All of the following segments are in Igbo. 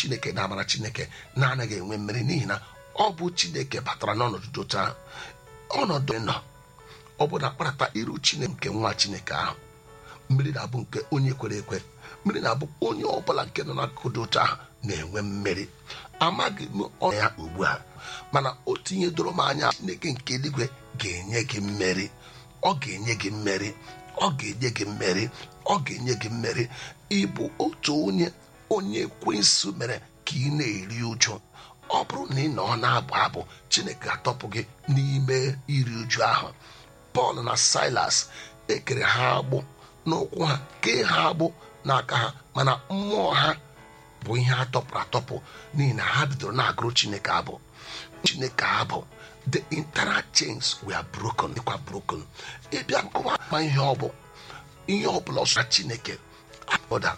chineke na amara chineke na-anaghị enwe mmeri n'ihi na ọ bụ chineke batara n'ọnọdụ dị otu ahụ ọnọdụ nọ ọ bụ na kparata iru chineke nke nwa chineke ahụ mmiri na-abụ nke onye kwere ekwe mmiri na-abụ onye ọbụla nke nọ n'akụkụ dị otu ahụ na-enwe mmeri amaghị m ọnya ya ugbu a mana otu ihe doro m anya chineke nke eluigwe ga-enye gị mmeri ọ ga-enye gị mmeri ọ ga-enye gị mmeri ọ ga-enye gị mmeri ịbụ otu onye onye ekwensu mere ka ị na-eri ụjụ ọ bụrụ na ị nọ na-abụ abụ chineke ga-atọpụ gị n'ime iri uju ahụ pọl na silas ekere ha agbụ n'ụkwụ ha kee ha agbụ n'aka ha mana mmụọ ha bụ ihe a tọpụrụ atọpụ n'ihi na ha bidoro na-agụrụ chineke abụ chineke abụ the internal chains were broken dịkwa broken ịbịa nkụwa ma ihe ọ bụ ihe ọ bụla ọsọ chineke ọda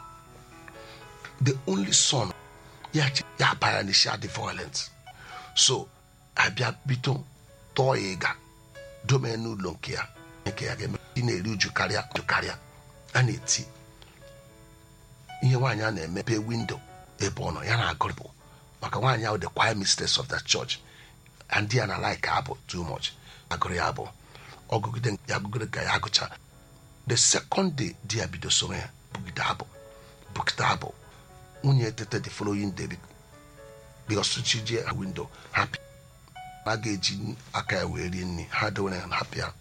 the only son ya ya bara n'isi adị violent so abịa bido tọọ ya ịga dome n'ụlọ nke ya nke ya ga-eme ị na-eri uju karịa uju karịa a na-eti ihe nwaanyị a na-emepe windo ebe ọ nọ ya na-agụrụ bụ maka nwaanyị ahụ the choir mistress of the church and ya na like abụ too much agụrụ ya abụ ọgụgide ya agụgide ka ya agụcha the second day di ya bido soro ya bugide abụ bugide abụ nwunye tete the following day because chi jee windo happy a ga-eji aka ya wee rie nri ha dewere ya happy ya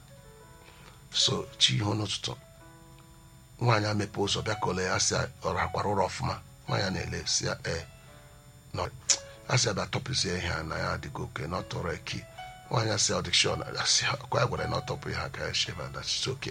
so chi ihe n'ụtụtụ nwaanyị amepe ụzọ bịa ka ole ya si ọrụ akwara ụlọ ọfụma nwaanyị na-ele si ya ee nọ a sị abịa tọpụzie ihe a na ya adịgo oke na ọ tọrọ eki nwaanyị asị ọdịkshọn asị kwa ya gwara na ọ tọpụ ya ka ya sheva that's okay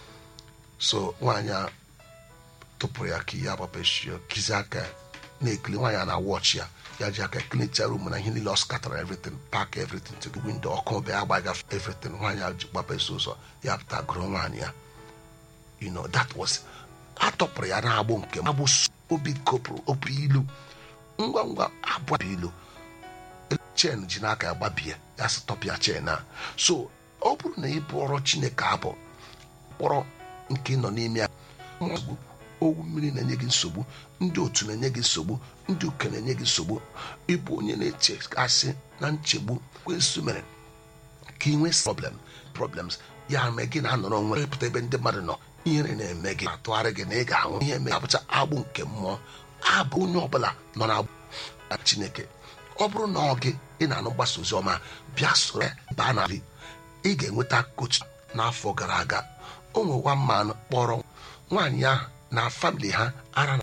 so nwaanyị a tụpụrụ ya ka ihe agbapechio kizi aka ya na-ekili nwaanyị a na wọchị ya ya ji aka klincha rum na ihe niile ọ skatara everything park everything to the window ọkụ bịa agbaga everything nwaanyị a ji gbapesi ụzọ ya pụta gụrụ nwaanyị ya you know that was atọpụrụ ya na-agbụ nke agbụ obi kopụrụ obi ilu ngwa ngwa abụọ ilu chen ji n'aka ya gbabie ya sị tọpịa chen a so ọ bụrụ na ị bụọrọ chineke abụ kpọrọ nke nọ n'ime ya owu mmiri na-enye gị nsogbu ndị otu na-enye gị nsogbu ndị uke na-enye gị nsogbu ịbụ onye na-eche asị na nchegbu kwensu mere ka ị nwee problem problems ya mee gị na-anọrọ onwe ịpụta ebe ndị mmadụ nọ ihere na-eme gị atụgharị gị na ị ga-anwụ ihe mee abụcha agbụ nke mmụọ abụ onye ọbụla nọ na chineke ọ bụrụ na ọ gị ị na-anụ mgbasa ozi ọma bịa soro baa na ị ga-enweta kotu n'afọ gara aga o nwewa mmanụ kpọrọ nwaanyị ahụ na family ha ara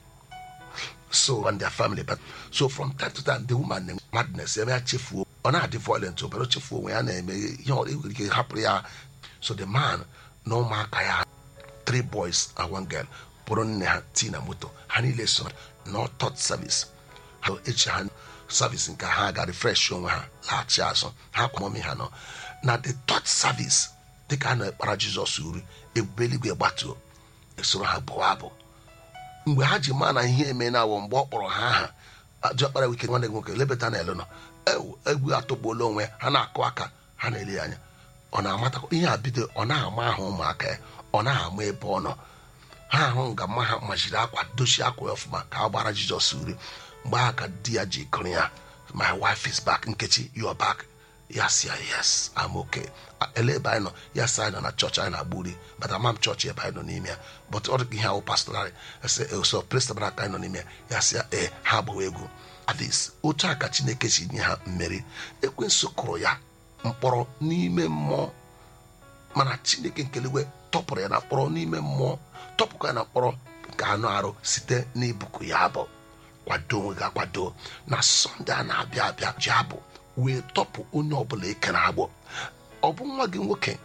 so and their family but so from time to time the woman na madness eme ya chefuo ọ na-adị violent obere chefuo onwe ya na-eme ihe ọ nwere ike hapụrụ ya so the man na ụmụaka ya three boys and one girl bụrụ nne ha tii na moto ha niile so na third service ha echi ha service nke ha ga refresh onwe ha laghachi azụ ha kwamọmi ha nọ na the third service dịka a na-ekpara jizọs uri ebube eluigwe gbatuo esoro ha bụwa abụ mgbe ha ji maa na ihe eme na awọ mgbe ọ kpọrọ ha aha ajọkpara wike nwanne gị nwoke lebata na elu nọ egwu atọgbuola onwe ha na-akụ aka ha na-ele ya anya ọ na-amatakwa ihe a bido ọ na-ama ahụ ụmụaka ya ọ na-ama ebe ọ nọ ha ahụ nga mma ha majiri akwa dochie akwa ya ọfụma ka a gbara jizọs uri mgbe ahụ ka di ya ji kụrụ ya my wife is back nkechi your back ya si ya yes I'm okay ele ebe anyị nọ ya si anyị nọ na chọọchị anyị na-agba uri but ama m chọọchị ebe anyị nọ n'ime ya but ọ dịka ihe ahụ pastorali so prestabara aka anyị nọ n'ime ya ya si ya ee ha agbawa egwu adis otu a ka chineke si nye ha mmeri ekwensu kụrụ ya mkpọrọ n'ime mmụọ mana chineke nkeligwe tọpụrụ ya na mkpọrọ n'ime mmụọ tọpụkwa ya na mkpọrọ nke anụ arụ site n'ibuku ya abụ kwado onwe gị akwado na sọnde a na-abịa abịa ji abụ wee tọpụ onye ọbụla eke na agbọ ọ bụ nwa gị nwoke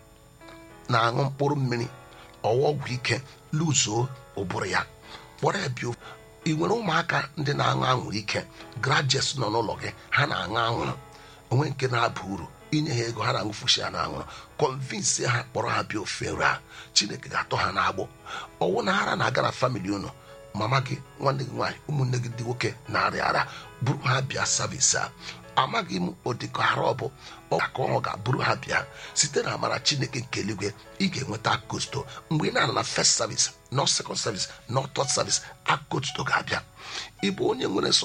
na-aṅụ mkpụrụ mmiri ọwa ọgwụ ike luzuo ụbụrụ ya kpọrọ ya bịa ị nwere ụmụaka ndị na-aṅụ anwụrụ ike grajes nọ n'ụlọ gị ha na-aṅụ anwụrụ onwe nke na-aba uru inye ha ego ha na-aṅụfusi ya na anwụrụ kọnvinsi ha kpọrọ ha bịa ofe nri a chineke ga-atọ ha n'agbụ ọwụ na ara na-aga na famili unu mama gị nwanne gị nwaanyị ụmụnne gị ndị nwoke na-arịa ara buru ha bịa savisi a amaghị m ụdịka ara ọ bụ ọka ọ ga-abụrụ ha bịa site na amara chineke nke eluigwe ị ga-enweta akosto mgbe ị na-ana na first service nọ second service nọ third service akosto ga-abịa ịbụ onye nwere